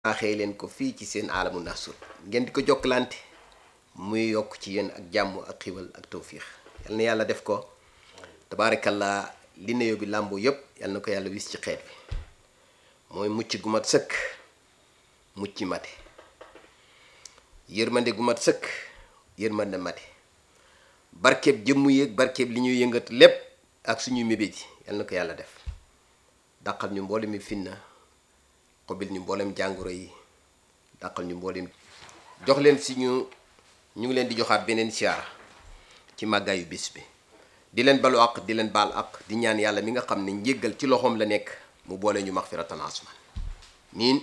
baaxee leen ko fii ci seen aalamu nasur ngeen di ko jokkalante muy yokk ci yéen ak jàmm ak xiwal ak tawfiix yal na yàlla def ko tabaarakallaa li nuyoo bi làmboo yépp yal na ko yàlla wis ci xeet bi mooy mucc gu mat sëkk mucc mate yërmande gu mat sëkk yërmande mate barkeeb jëmm yéeg barkeeb li ñuy yëngat lépp ak suñuy mébét yi yal na ko yàlla def dàqal ñu mboole mi finna xobil ñu mboolem jàngoro yi dàqal ñu mboolem jox leen si ñu ñu ngi leen di joxaat beneen siyaara ci màggaayu bis bi di leen balu àq di leen baal àq di ñaan yàlla mi nga xam ne njéggal ci loxoom la nekk mu boole ñu maxfiratan asman niin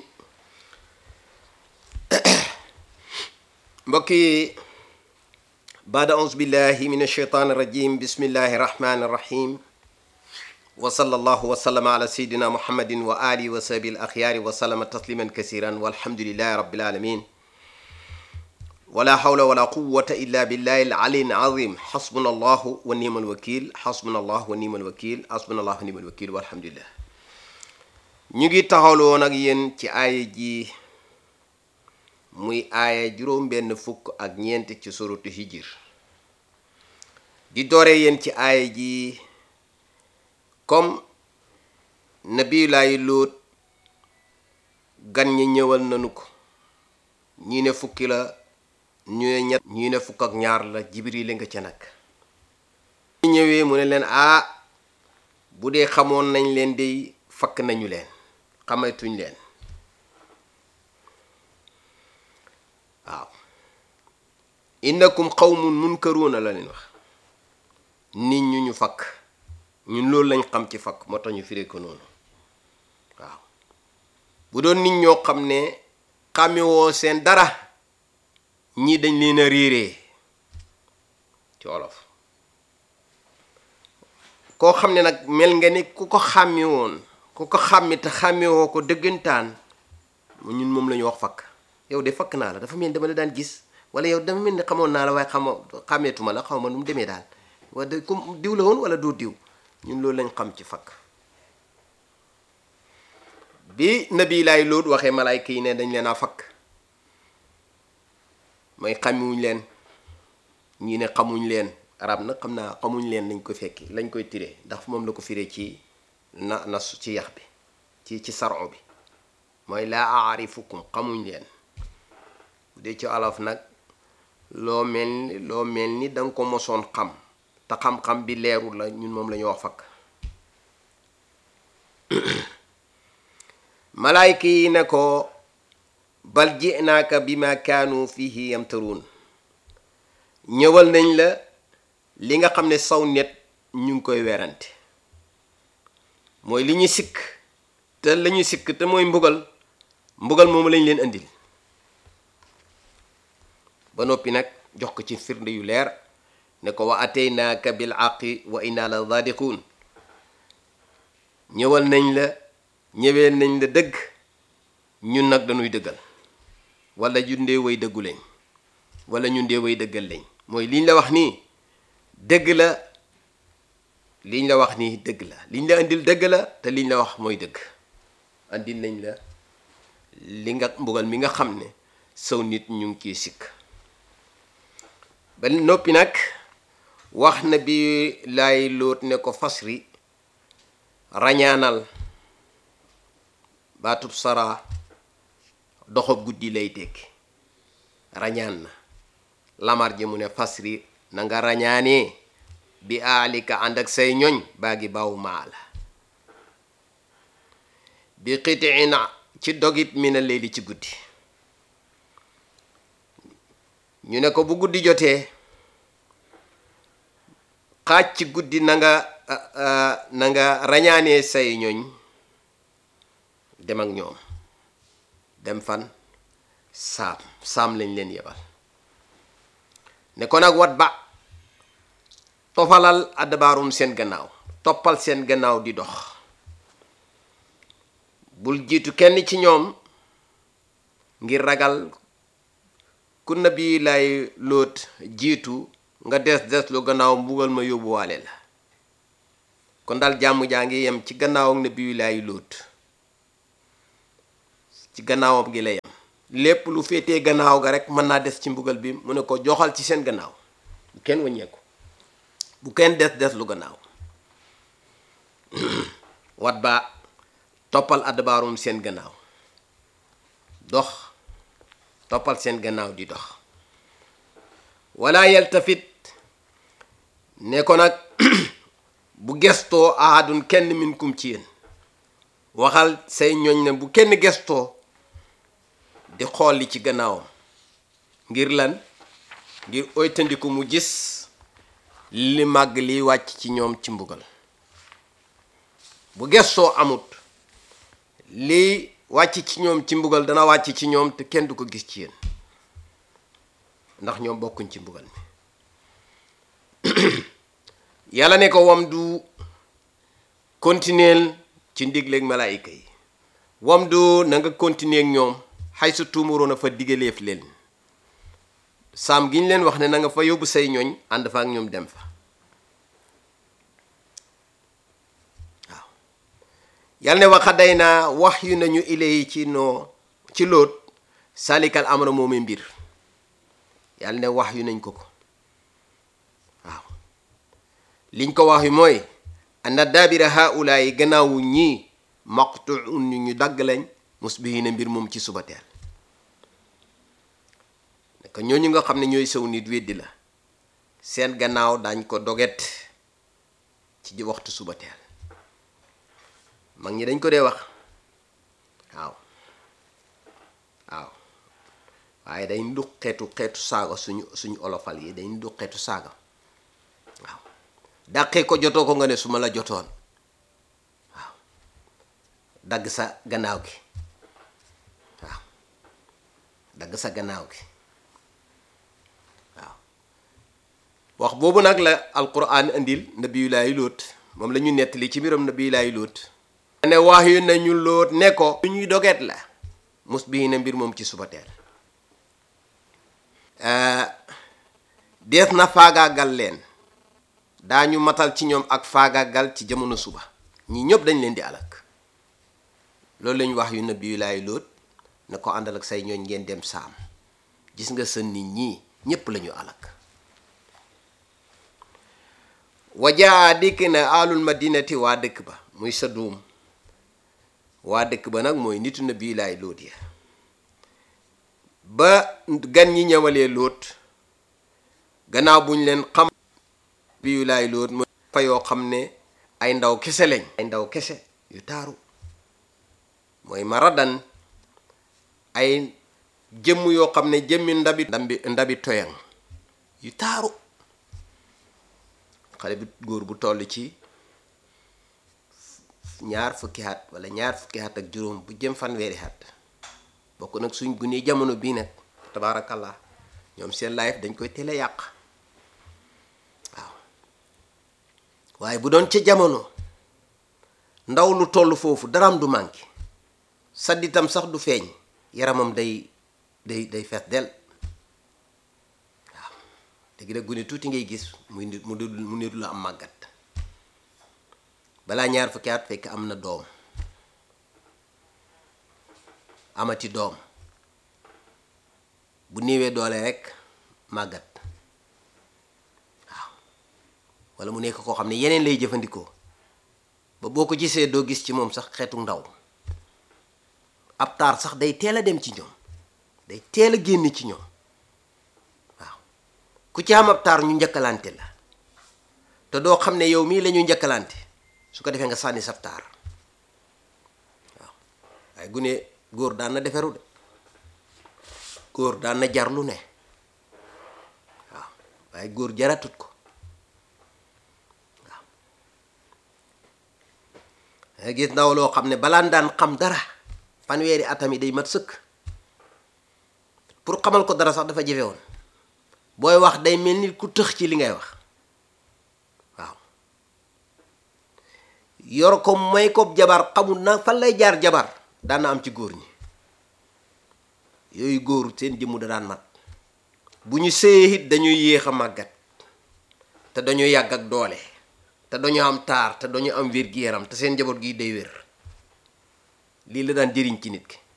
mbokk yi baada aus billahi min alcheytaan irrajim bismillahi irrahmani irrahim wa sallallahu wa sallama ala sayidina muhammadin wa alihi wa sahbi al axyaari wa sallama tasliman kasiran walhamdulilahi rabbil alamin wala hawla wala quwata illa billahi al ali al azim xasbuna allahu wa ni'mal wakil xasbuna allahu wa ni'mal wakil xasbuna allahu wa ni'mal wakil walhamdulillah ñu ngi taxawlu woon ak yéen ci aaya ji muy aaya juróom benn fukk ak ñeent ci suratu hijir di doore yéen ci aaya ji comme nabiyulaayi lóot gan ñi ñëwal nanu ko ñii ne fukki la ñu ne ñett ñii ne fukk ak ñaar la jibril nga ca nag ñu ñëwee mu ne leen ah bu dee xamoon nañ leen dey fakk nañu leen xamatuñ leen waaw innakum qawmun munkaruuna la leen wax nit ñu ñu fakk ñun loolu lañ xam ci fakk moo tax ñu firee ko noonu waaw bu doon nit ñoo xam ne xàmmewoo seen dara ñii dañ leen a réeree ci wolof koo xam ne nag mel nga ni ku ko xàmmi woon ku ko xàmmi te xàmmewoo ko dëggantaan ñun moom la ñu wax fakk yow de fakk naa la dafa mel ni dama la daan gis wala yow dama mel ni xamoon naa la waaye xamoo xàmmeetuma la xaw ma nu mu demee daal wala comme diw la woon wala doo diw ñun loolu lañ xam ci fakk bi nabi laay loot waxee malaayka yi ne dañ leen a fakk mooy xamuñ leen ñii ne xamuñ leen arab nag xam naa xamuñ leen lañ ko fekki lañ koy tiree ndax moom la ko firee ci na nas ci yax bi ci ci saro bi mooy laa aarifukum xamuñ leen bu dee ci olof nag loo mel ni loo mel ni danga ko mosoon xam te xam-xam bi leerul la ñun moom la ñu wax fakk malaayka yi ne ko bal jinaaka bi ma kaanu fihi yamtaruun ñëwal nañ la li nga xam ne saw net ñu ngi koy werante mooy li ñu sikk te la ñu sikk te mooy mbugal mbugal moomu lañ leen indil ba noppi nag jox ko ci firnde yu leer ne ko wa ataynaaka bil aqi wa inna la sadiqun ñëwal nañ la ñëweel nañ la dëgg ñun nag dañuy dëggal wala ñun dee way dëggu lañ wala ñun dee way dëggal lañ mooy liñ la wax nii dëgg la liñ la wax nii dëgg la liñ la indil dëgg la te liñ la wax mooy dëgg andil nañ la li nga mbugal mi nga xam ne saw nit ñu ngi ciy sikk ba noppi nag wax na bi laay lóot ne ko fasri rañaanal baatub sara doxab guddi lay tekki rañaan na lamar ji mu ne fasri na nga rañaanee bi aalika ànd ak say ñoñ baa ngi baw maa la bi xitiin ci dogit mi na léegi ci guddi ñu ne ko bu guddi jotee xaaj ci guddi na nga na nga rañaanee say ñoñ dem ak ñoom dem fan saam saam lañ leen yebal ne ko nag wat ba tofalal addabaarum seen gannaaw toppal seen gannaaw di dox bul jiitu kenn ci ñoom ngir ragal ku nabi lay lóot jiitu nga des des lu gannaaw mbugal ma yóbbuwaale la kon daal jàmm jaa ngi yem ci gannaaw ak nabi lay lóot ci gannaawam gi lay am lépp lu féetee gannaaw ga rek mën naa des ci mbugal bi mu ne ko joxal ci seen gannaaw bu kenn wàññeeku bu kenn des des lu gannaaw wat ba toppal adbaarum seen gannaaw dox toppal seen gannaaw di dox wala yaltafit ne ko nag bu gestoo ahadun kenn minkum ci yéen waxal say ñooñ ne bu kenn gestoo di xool li ci gannaawam ngir lan ngir oytandiku mu gis li màgg liy wàcc ci ñoom ci mbugal bu gestoo amut li wàcc ci ñoom ci mbugal dana wàcc ci ñoom te kenn du ko gis ci yéen ndax ñoom bokkuñ ci mbugal mi yàlla ne ko wam du continuer ci ndigleeg malaayika yi wam du na nga continuer ak ñoom xay su tuumuroon a fa digaleef leen saam gi ñu leen wax ne na nga fa yóbbu say ñooñ ànd fa ak ñoom dem fa waaw yàlla ne waxa day naa wax yu nañu ilay ci noo ci lóot salikal amra moomee mbir yàlla ne wax yu nañ ko ko waaw liñ ko wax yu mooy ana daabira haula yi gannaawu ñii maqtuun ñu ñu dagg lañ musbihina mbir moom ci suba teel naka ñooñu nga xam ne ñooy sëw nit weddi la seen gannaaw dañ ko doget ci waxtu suba teel mag ñi dañ ko dee wax waaw waaw waaye day ndu xeetu xeetu saaga suñu suñu olofal yi day ndu xeetu saaga waaw dàqee ko jotoo ko nga ne su ma la jotoon waaw dagg sa gannaaw gi waaw dagg sa gannaaw gi waaw wax boobu nag la alquran indil nabiyulaayi lóot moom la ñu nettali ci mbiram nabiyulaayi lóot ne wax yu nañu lóot ne ko lu ñuy doget la mus bii na mbir moom ci suba teel dees na faagaagal leen daañu matal ci ñoom ak faagaagal ci jamono suba ñi ñëpp dañ leen di alak loolu lañu wax yu nabi yu laay lóot na ko àndal ak say ñooñ ngeen dem saam gis nga sa nit ñi ñépp lañu alak wajaa dikk na alul madinati waa dëkk ba muy sa duum waa dëkk ba nag mooy nitu nabi yu laay lóot ya ba gan ñi ñëwalee lóot gannaaw buñ leen xam bi yu laay lóot mooy fa yoo xam ne ay ndaw kese lañ ay ndaw kese yu taaru mooy maradan ay jëmm yoo xam ne jëmmi ndabi ndabi ndabi toyan yu taaru xale bi góor bu toll ci ñaar fukki at wala ñaar fukki at ak juróom bu jëm fanweeri at bokk nag suñ gunee jamono bii nag tabaarakallah ñoom seen life dañ koy teel a yàq waaw waaye bu doon ca jamono ndaw lu toll foofu daraam du manqué sadditam sax du feeñ yaramam day day day fees del waaw léegi nag gune tuuti ngay gis muy nit mu nit mu nit la am màggat balaa ñaar fukki at fekk am na doom amati doom bu néewee doole rek màggat waaw walla mu nekk koo xam ne yeneen lay jëfandikoo ba boo ko gisee doo gis ci moom sax xeetu ndaw ab taar sax day teel a dem ci ñoom day teel a génn ci ñoom waaw ku ci am ab taar ñu njëkkalante la te doo xam ne yow mii la ñu njëkkalante su ko defee nga sànni sab taar waaw waaye gune góor daan na deferu de góor daan na jar lu ne waaw waaye góor jaratut ko waaw nga gis ndaw loo xam ne balaan daan xam dara fanweeri atam yi day mat sëkk pour xamal ko dara sax dafa jafe woon booy wax day mel ni ku tëx ci li ngay wax waaw yor ko may ko jabar xamul na fan lay jaar jabar daan na am ci góor ñi yooyu góor seen jëmmu da daan mat bu ñu séyee it dañuy yéex a màggat te dañuy yàgg ak doole te dañu am taar te dañu am wér-gi-yaram te seen njaboot gi day wér lii la daan jëriñ ci nit ki